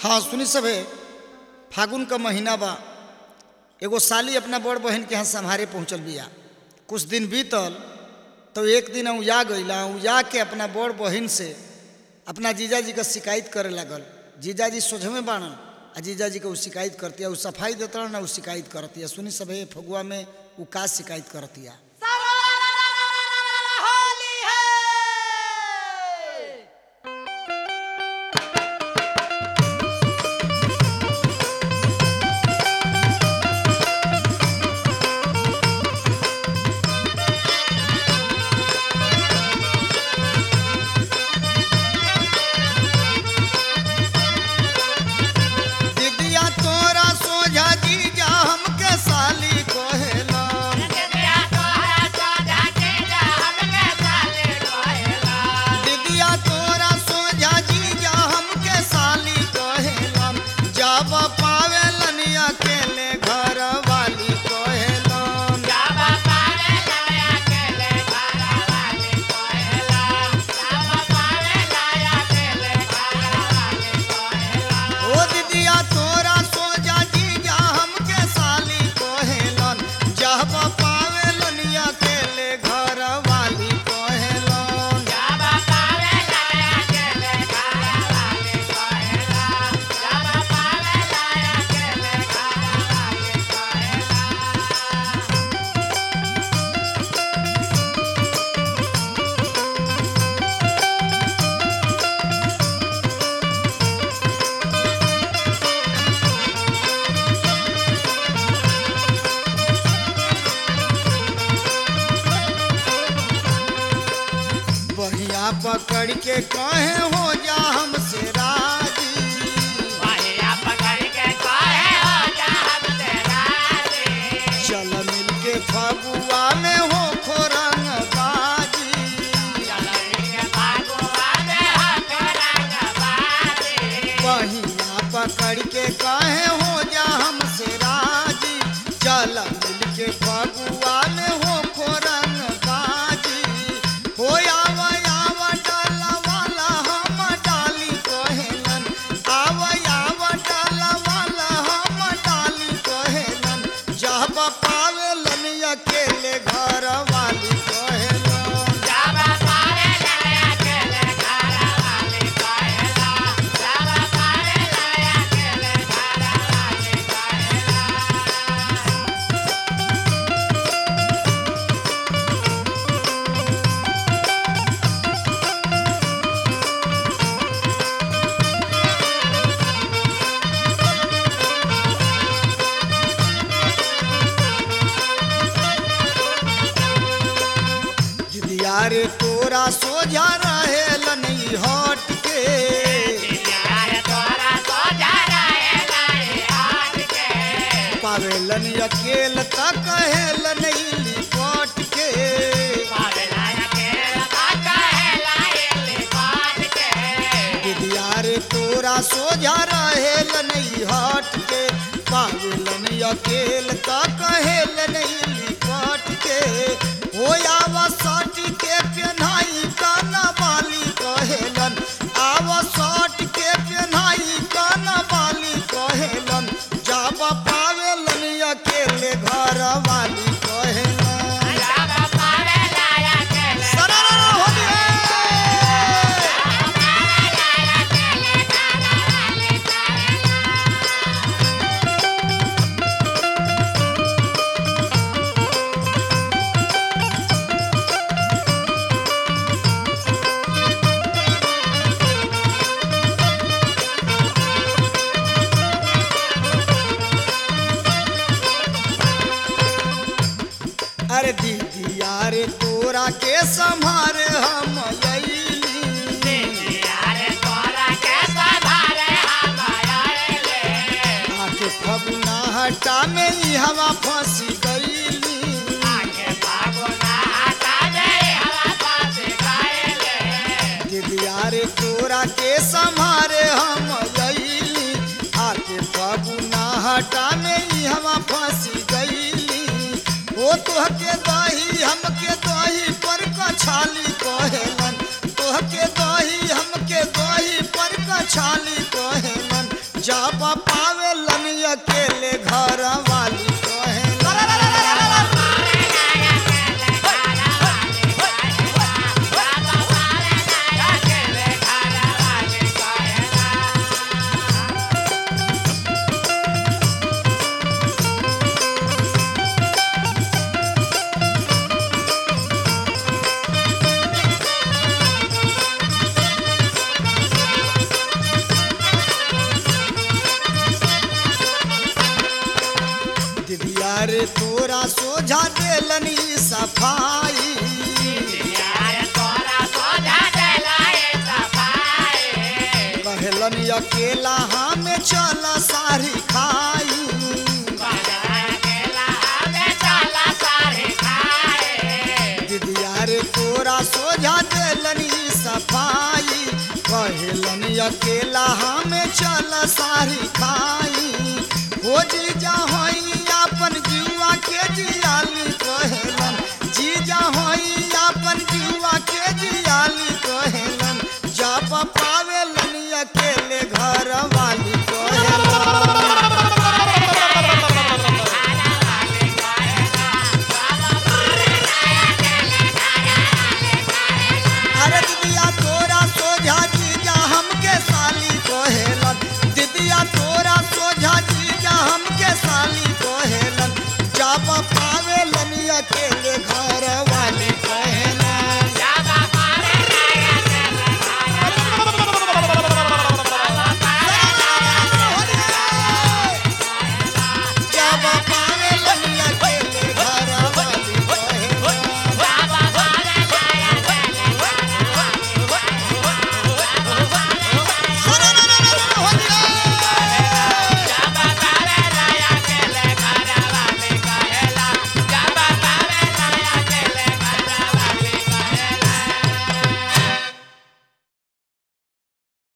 हाँ सुनी सभे फागुन का महीना बा एगो साली अपना बड़ बहन के यहाँ सम्हारे पहुँचल बिया कुछ दिन बीतल तो एक दिन उजा गईला उजा के अपना बड़ बहन से अपना जीजाजी का शिकायत करे लगल जीजाजी सोझमे बाणन आ जीजाजी के उ शिकायत करतिया उ सफाई देता ना उ शिकायत करतिया सुनी सभे फगुआ में उ का शिकायत करतिया होली है दीदिया तोरा सोझा जीजा हमके साली कहेला दीदिया तोरा सोझा जीजा हमके साली कहेलन जब पावेलन अकेले घर वाली कहेलन ओ दीदिया तोरा सोझा जीजा हमके साली कहेलन जब पावेलन अकेले घर वाली कहेलन बहिया पकड़ के कहे हो जा हमसे राजी चल मिल के फगुआ में हो खोरंग बाजी बहिया पकड़ के कहे हो जा हमसे राजी चल मिल के फगुआ में हो खोरंग बाजी हो आवा आवा डाला वाला हम डाली कहेलन आवा आवा डाला वाला हम डाली कहेलन जब पावेलन अकेले घर वाली कहेलन दिदिया रे तोरा सोझा रहेलन ई हट के पावेलन अकेल त कहेलन ई लिपट के दिदिया रे तोरा सोझा रहेलन ई हट के पावेलन अकेल त कहेलन ई लिपट के हो आवा सट के पेन्हाई काना बाली कहेलन आवा सट के पेन्हाई काना बाली कहेलन जाब पावेलन अकेले घर वाली कहेलन सरारा होली है अरे दीदी यारे तोरा के संभारे हम अइली आके फगुना हटा में ही हवा फंसी गईली दीदी यारे तोरा के संभारे हम अइली आके फगुना हटा में ही हवा फंसी गईली ओ तोहके दही हमके दही पर कछाली कहेलन तोहके दही हमके दही पर कछाली कहेलन सोझा देलनी सफाई कहलन अकेला हमें चल सारी खाई दिदिया रे तोरा सोझा देलनी सफाई कहलन अकेला हमें चल सारी खाई हो जीजा होई अपन जुआ के जियाली कहलन जीजा होई अपन जुआ के जियाली कहलन जब पावेलन अकेले घर वाली कहलन अरे दिदिया तोरा सोझा जीजा हमके साली कोहेलन दिदिया तोरा सोझा जीजा हमके साली कोहेलन जब पावेलन अकेले